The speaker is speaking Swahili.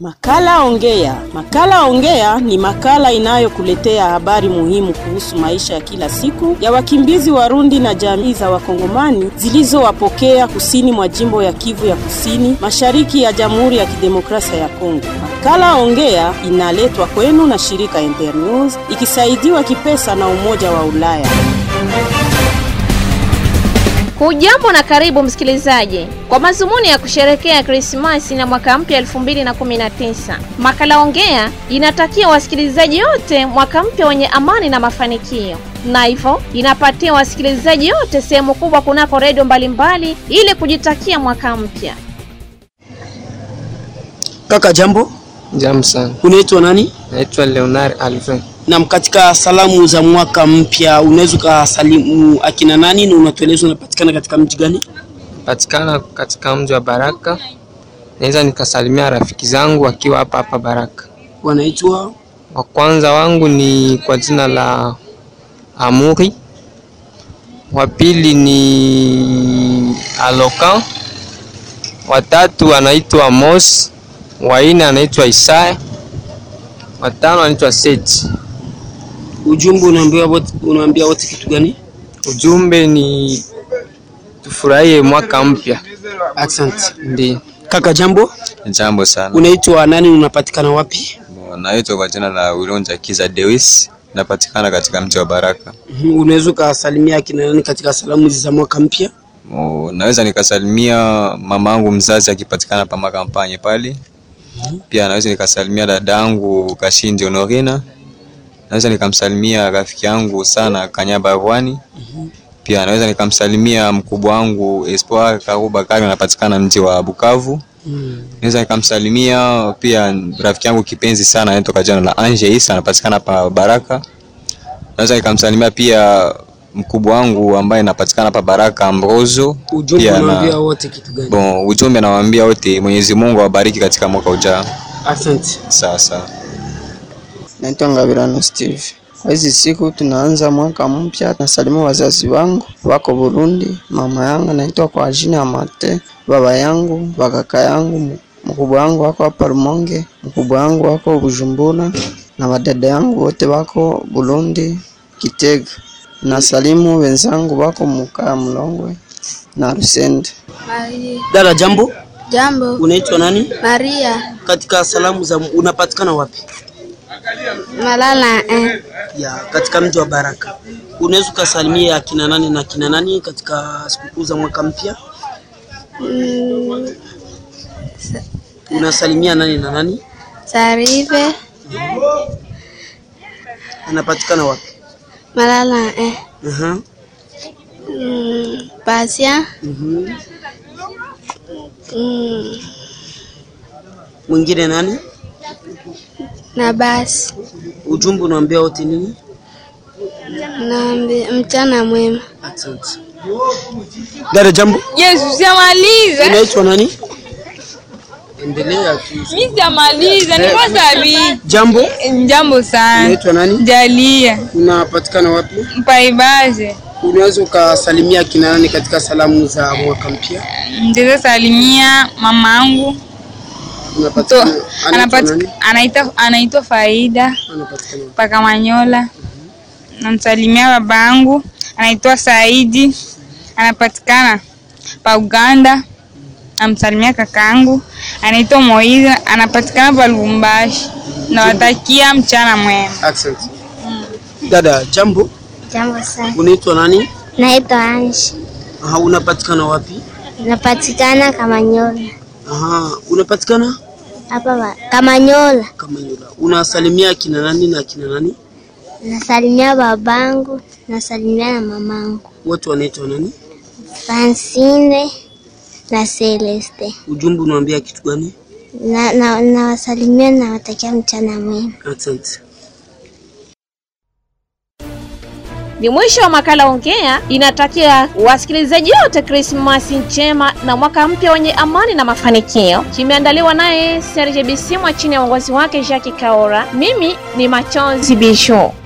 Makala Ongea. Makala Ongea ni makala inayokuletea habari muhimu kuhusu maisha ya kila siku ya wakimbizi Warundi na jamii za Wakongomani zilizowapokea kusini mwa jimbo ya Kivu ya Kusini, mashariki ya Jamhuri ya Kidemokrasia ya Kongo. Makala Ongea inaletwa kwenu na shirika Internews ikisaidiwa kipesa na Umoja wa Ulaya. Hujambo na karibu msikilizaji, kwa mazumuni ya kusherekea Krismasi na mwaka mpya 2019, makala Ongea inatakia wasikilizaji wote mwaka mpya wenye amani na mafanikio, na hivyo inapatia wasikilizaji wote sehemu kubwa kunako redio mbalimbali ili kujitakia mwaka mpya. Kaka jambo, Jambo sana. unaitwa nani? Naitwa Leonard Alvin. Na katika salamu za mwaka mpya unaweza ukasalimu akina nani na unatueleza unapatikana katika mji gani? Patikana katika mji wa Baraka. Naweza nikasalimia rafiki zangu wakiwa hapa hapa Baraka. Wanaitwa Wa kwanza wangu ni kwa jina la Amuri. Wa pili ni Alokan. Watatu anaitwa Mos. Wa nne anaitwa Isaya. Watano anaitwa Seti. ujumbe unaambia wote, unaambia wote kitu gani? Ujumbe ni tufurahie mwaka mpya. Asante. Ndiyo. Kaka jambo, Jambo sana. unaitwa nani na unapatikana wapi? Naitwa kwa jina la Wilonja Kiza Dewis, napatikana katika mji wa Baraka. Mhm, Unaweza ukasalimia akina nani katika salamu hizi za mwaka mpya? Mo- Naweza nikasalimia mama yangu mzazi akipatikana pa makampanye pale. Pia naweza nikasalimia dadangu Kashindi Honorina. Naweza nikamsalimia rafiki yangu sana Kanyaba Rwani. Pia naweza nikamsalimia mkubwa wangu Espoir Karuba Kari anapatikana mji wa Bukavu. Naweza nikamsalimia pia rafiki yangu kipenzi sana anaitwa kwa jina la Anje Isa anapatikana pa Baraka. Naweza nikamsalimia pia mkubwa wangu ambaye anapatikana pa Baraka Ambrozo. Ujumbe Pia unaambia na wote kitu gani? bon, ujumbe nawaambia wote Mwenyezi Mungu awabariki katika mwaka ujao. Asante. Sawa sawa. Naitwa Ngabirano Steve. Kwa hizi siku tunaanza mwaka mpya, nasalimu wazazi wangu wako Burundi, mama yangu naitwa kwa jina ya Mate, baba yangu, bakaka yangu, mkubwa wangu wako hapa Rumonge, mkubwa wangu wako Bujumbura na wadada yangu wote wako Burundi, Kitega. Nasalimu wenzangu wako Mukaa Mlongwe na Rusende. Dada jambo, Jambo, unaitwa nani? Maria Katika salamu za unapatikana wapi? Malala eh. ya katika mji wa Baraka. Unaweza ukasalimia akina nani na akina nani katika sikukuu za mwaka mpya? Mm, Unasalimia nani na nani? Sarive Anapatikana wapi? Malala eh. Aha. Mm, Pasia Mhm. mm, Mwingine nani? na basi Ujumbe unaambia wote nini? naambi mchana mwema. Asante. Dada jambo, Yesu sijamaliza. unaitwa nani? Endelea tu. Mimi sijamaliza. Niko sabi. Jambo, Jambo sana. unaitwa nani? Jalia. Unapatikana wapi? Mpaibaze. Unaweza ukasalimia akina nani katika salamu za mwaka mpya? Ndizo salimia mama yangu. Unapatikana anaitwa nani? Anaitwa anaitwa Faida Anapatikana wapi? paka Manyola. Namsalimia baba yangu anaitwa Saidi. Anapatikana pa Uganda. Namsalimia kakaangu anaitwa Moiza anapatikana pa Lubumbashi. Nawatakia mchana mwema. Asante. Dada jambo, Jambo sana. unaitwa nani? Naitwa Anshi, Aha, unapatikana wapi? napatikana Kamanyola Aha, unapatikana hapa ba- Kamanyola. Kamanyola. Unasalimia akina nani na akina nani? Nasalimia babangu, nasalimia na mamangu Watu wanaitwa nani? Francine na Celeste. Ujumbe unaambia kitu gani? Na, na, nawasalimia na watakia mchana mwema. Asante. Ni mwisho wa makala Ongea inatakia wasikilizaji wote Krismasi njema na mwaka mpya wenye amani na mafanikio. Kimeandaliwa naye Serge Bisimwa chini ya uongozi wake Jacques Kaora. Mimi ni Machozi Bisho.